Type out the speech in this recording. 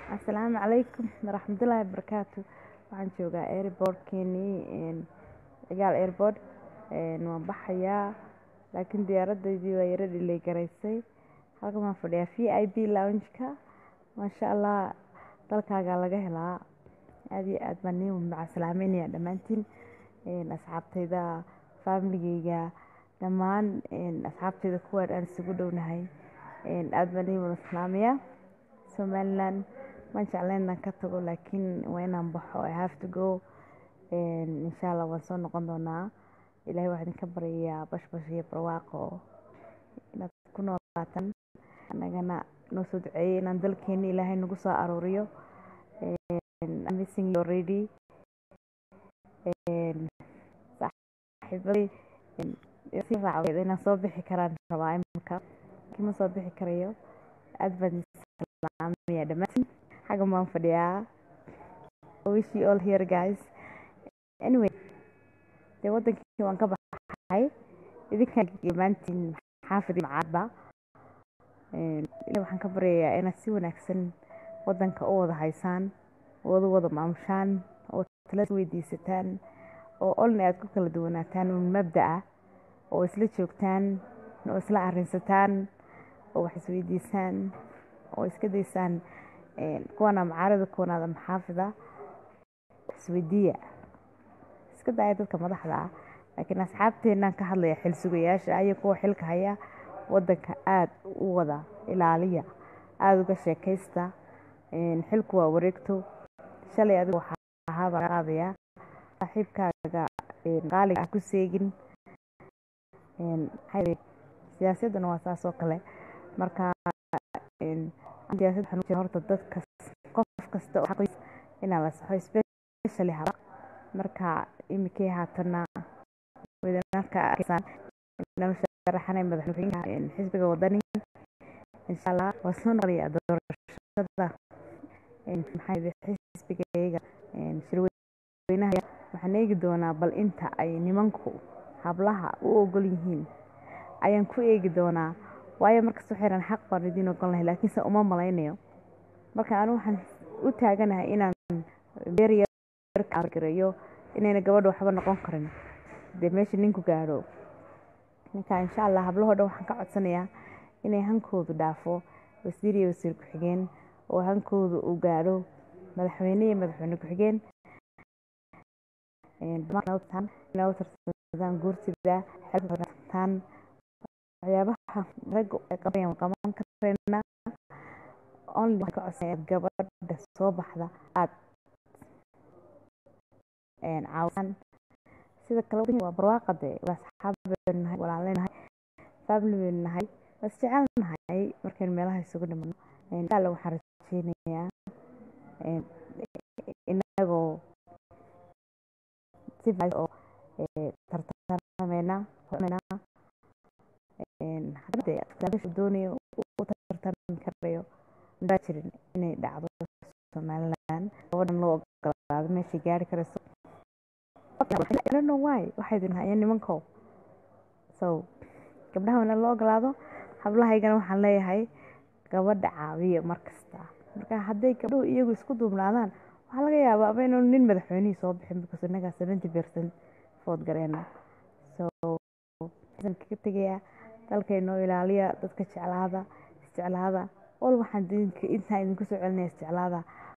Asalaamu calaykum waraxmatullaahi wabarakaatu waxaan joogaa airport-keenii cigaal airport waan baxayaa laakiin diyaaradaydii waa yara delay garaysay halkan waan fadhiyaa VIP lounge-ka maasha Allah dalkaagaa laga helaa aad iyo aad baan idin macasalaamaynayaa dhammaantiin asxaabtayda family-gayga dhammaan asxaabtayda kuwaan aan isugu dhownahay aad baan idin wada salaamayaa Somaliland waan jeclayn inaan ka tago laakiin waa inaan baxo I have to go insha Allah waan soo noqon doonaa ilaahay waxaan idinka baryayaa bashbash iyo barwaaqo inaad ku noolaataan annagana noo soo duceeyey inaan dalkeena ilaahay nagu soo aruuriyo I'm missing you already saaxiibaday si raacweed inaan soo bixi karaan rabaa imika laakiin ma soo bixi karayo aad baan salaamayaa dhammaantiin xaggan baan fadhiyaa I wish you all here guys anyway dee wadankii waan ka baxay idinka dhammaantiin xaafid macaadba ilaahay waxaan ka baryayaa inaad si wanaagsan wadanka u wada haysaan wada wada maamushaan oo tala weydiisataan oo olna aad ku kala duwanaataan un mabda'a oo isla joogtaan oo isla arrinsataan oo wax isweydiisaan oo iska daysaan kuwana macaarida kuwanaada maxaafida isweydiiya iska daaya dadka madaxda ah laakiin asxaabteenaan ka hadlaya xil sugayaasha iyo kuwa xilka haya wadanka aad u wada ilaaliya aada uga sheekaysta xilku waa wareegto shalay adiga waxaa ahaabaa ka qaadayaa saaxiibkaaga qaaliga ah ku seegin siyaasaduna waa saas oo kale marka siyaasad waxaan u jira horta dadka qof kasta oo xaqiis inaa la saxo especially haba marka imikay haatana wedanarka arkaysaan inaan sharaxanay madaxweynaha xisbiga wadani insha allah waa soo noqonaya doorashada maxaa xisbigayga shirweynaha waxaan eegi doonaa bal inta ay nimanku hablaha u ogol yihiin ayaan ku eegi doonaa waayo markasta xiran xaq baan idiin ogol lahay laakiinse uma malaynayo marka anu waxaan u taaganahay inaan beeryargareeyo inayna gabadha waxba noqon karin dee meesha ninku gaadho ninka insha allah hablahoo dhan waxaan ka codsanayaa inay hankoodu dhaafo wasiir iyo wasiir ku-xigeen oo hankoodu uu gaadho madaxweyne iyo madaxweyne ku-xigeen tarsadaan guurtida xeltaan waxyaabaha ragga ay qabanayaan qaban karayna only waxaan ka codsanaya gabadha soo baxda aad caawisaan sida kale waa barwaaqade waa asxaab baynu nahay walaaleynahay family baynu nahay waa isjecel nahay markaynu meelaha isugu dhimano inshaalla waxaan rajeynayaa inagoo si oo tartarameyna doonayo u tartami karayo maa jirin inay dhacdo somaliland gabadhan loo ogolaado meeshay gaari karayso why waxay idin hayeen nimankow so gabdhaha wana loo ogolaado hablahaygana waxaan leeyahay gabadha caawiya markasta marka hadday gabdhuhu iyagu isku duubnaadaan waxaa laga yaabaa aba inuu nin madaxweynihii soo bixin because innagaa seventy percent food gareena so kaga tegayaa dalkaynoo ilaaliya dadka jeclaada isjeclaada ol waxaan intaa idinku soo celinaya isjeclaada